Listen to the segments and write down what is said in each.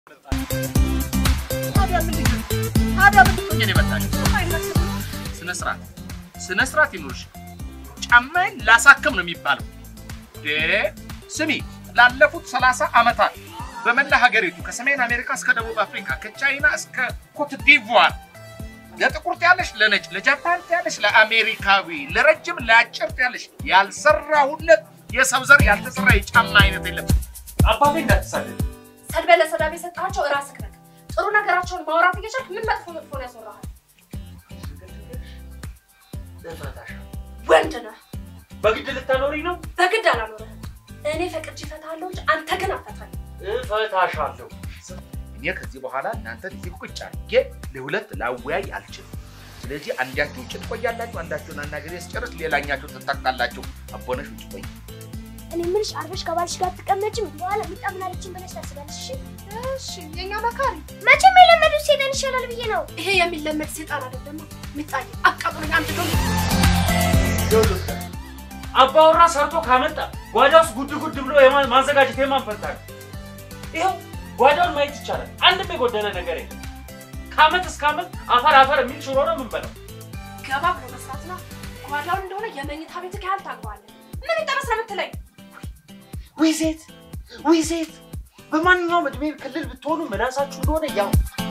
ታዲያ ምንድን ነው? ታዲያ ምንድን ነው እኔን የመታሽው? ስነ ስርዓት ስነ ስርዓት ይኑርሽ። ጫማዬን ላሳክም ነው የሚባለው። ዴ ስሚ፣ ላለፉት ሰላሳ ዓመታት በመላ ሀገሪቱ ከሰሜን አሜሪካ እስከ ደቡብ አፍሪካ ከቻይና እስከ ኮት ዲቯር ለጥቁር ትያለሽ፣ ለነጭ፣ ለጃፓን ትያለሽ፣ ለአሜሪካዊ፣ ለረጅም ለአጭር ትያለሽ። ያልሰራሁለት የሰው ዘር ያልተሰራ የጫማ አይነት የለም። አባቴ እንዳትሳደድ። ሰድበህ ለሰዳብ የሰጣቸው እራስህ ነህ። ጥሩ ነገራቸውን ማውራት እየቻልክ ምን መጥፎ መጥፎ ነው ያስወራሃል? ወንድ ነህ። በግድ ልታኖሪኝ ነው? በግድ አላኖርህም። እኔ ፈቅጄ እፈታለሁ እንጂ አንተ ግን አትፈታኝም። እፈታሻለሁ። እኔ ከዚህ በኋላ እናንተ እዚህ ቁጭ አድርጌ ለሁለት ላወያይ አልችልም። ስለዚህ አንዳችሁ ውጭ ትቆያላችሁ፣ አንዳችሁን አናገሬ ስጨርስ ሌላኛችሁ ትጠቃላችሁ። አቦነሽ ውጭ ቆይ። እኔ የምልሽ አርፈሽ ከባልሽ ጋር ትቀመጭም በኋላ ምጣምናለችን ብለሽ ታስባለሽ። እሺ እሺ፣ የኛ መካሪ መቼም የለመዱት ሴጣን ይሻላል ብዬ ነው። ይሄ የሚለመድ ሴጣን አይደለም። ሚጣይ አቃጥሎኝ አንድ ዶ አባወራ ሰርቶ ካመጣ ጓዳ ውስጥ ጉድ ጉድ ብሎ የማ- ማዘጋጀት የማን ፈንታ ነው? ይኸው ጓዳውን ማየት ይቻላል። አንድም የጎደለ ነገር የለም። ከአመት እስከ አመት አፈር አፈር የሚል ሽሮ ነው የምንበላው። ገባ ብሎ መስራት ነው። ጓዳውን እንደሆነ የመኝታ ቤት ያህል ታግባለህ። ምን ይጠበስ ነው የምትለኝ? ውይ ዜት ውይ ዜት፣ በማንኛውም እድሜ ክልል ብትሆኑ ምላሳችሁ እንደሆነ ያው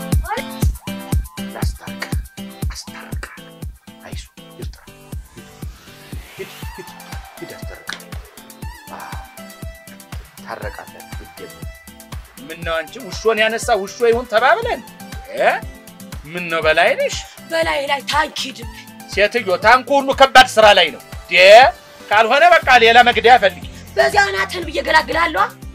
ላስታርቅ አስታርቃ አይሱ ይርጥራ ሂድ ሂድ ሂድ አስታርቃ ታረቃለን። ግድ ምን ነው አንቺ ውሾን ያነሳ ውሾ ይሁን ተባብለን እ ምን ነው በላይ ነሽ በላይ ላይ ታንኪድ ሴትዮ። ታንኩ ሁሉ ከባድ ስራ ላይ ነው ዴ ካልሆነ በቃ ሌላ መግደያ ፈልጊ። በዚያ ናትን ብዬ ገላግላለሁ።